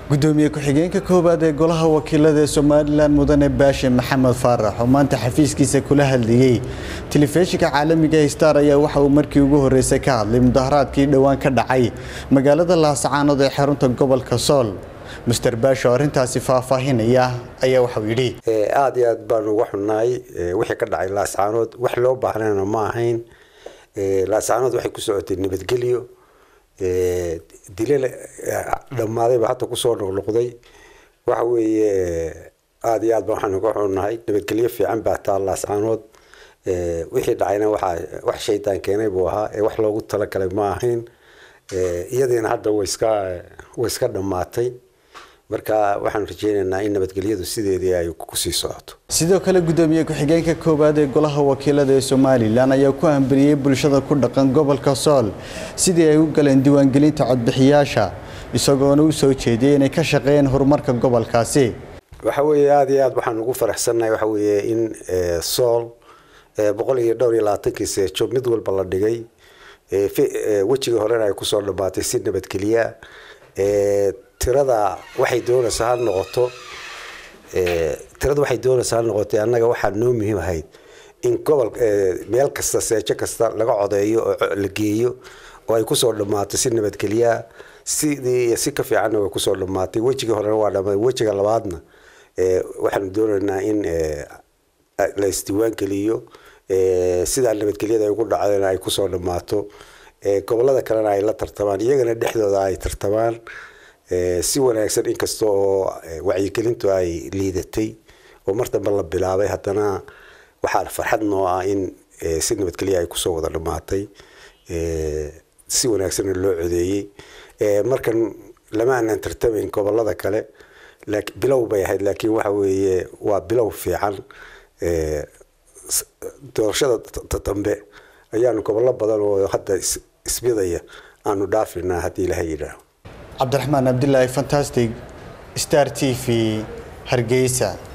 gudoomiye ku-xigeenka koowaad ee golaha wakiilada ee somalilan mudane baashe maxamed faarax oo maanta xafiiskiisa kula hadlayey telefishinka caalamiga star ayaa waxa uu markii ugu horeysay ka hadlay mudaharaadkii dhowaan ka dhacay magaalada laasacaanood ee xarunta gobolka sool master baashe oo arrintaasi faahfaahinaya ayaa waxauu yidhi aada iyo aad baanu uga xunnahay wixii ka dhacay laascaanood wax loo baahnayna ma ahayn laascaanood waxay ku socotay nabadgelyo dilale dhammaadayba hadda kusoo noqnoqday waxa weeye aada iyo aad ba waxaan uga xunnahay nabadgelyo fiican baa taa laascaanood wixii dhacayna waxaa wax shaydaan keenay buu ahaa ee wax loogu talagalay ma ahayn iyadiina hadda way iska way iska dhammaatay marka waxaan rajeynaynaa in nabadgelyadu sideedii ay kusii socoto sidoo kale gudoomiye ku-xigeenka koowaad ee golaha wakiilada ee somalilan ayaa ku hambariyey bulshada ku dhaqan gobolka sool sidii ay u galeen diiwaangelinta codbixiyaasha isagoona u soo jeediyey inay ka shaqeeyeen horumarka gobolkaasi waxa weeye aada iyo aad waxaan ugu faraxsannahay waxa weeye in sool boqol iyo dhowr iyo labaatankii seejo mid walba la dhigay wejigii horena ay kusoo dhammaatay si nabadgelya tirada waxay doonaysaa ha noqoto tirada waxay doonaysaa ha noqotay annaga waxaa noo muhiim ahayd in gobol meel kasta seejo kasta laga codeeyo oo la geeyo oo ay kusoo dhammaatay si nabadgelya sidii si ka fiicanna way kusoo dhammaatay wejigii horena waa dhamaaday wejiga labaadna waxaanu doonaynaa in la isdiiwaan geliyo sidaa nabadgelyada ay ugu dhacdayna ay kusoo dhammaato gobolada kalena ay la tartamaan iyagana dhexdooda ay tartamaan si wanaagsan inkasta oo wacyigelintu ay liidatay oo mar dambe la bilaabay haddana waxaa farxad noo ah in si nabadgelya ay kusoo wada dhammaatay si wanaagsanna loo codeeyey markan lama aanan tartamayn gobolada kale bilow bay ahayd laakiin waxa weeye waa bilow fiican doorashada dambe ayaanu gobollo badan oo hadda isbidaya aanu dhaafinaa haddii ilaha yidhaaho cabdiraxmaan abdilaahi fantastic star t v hargeysa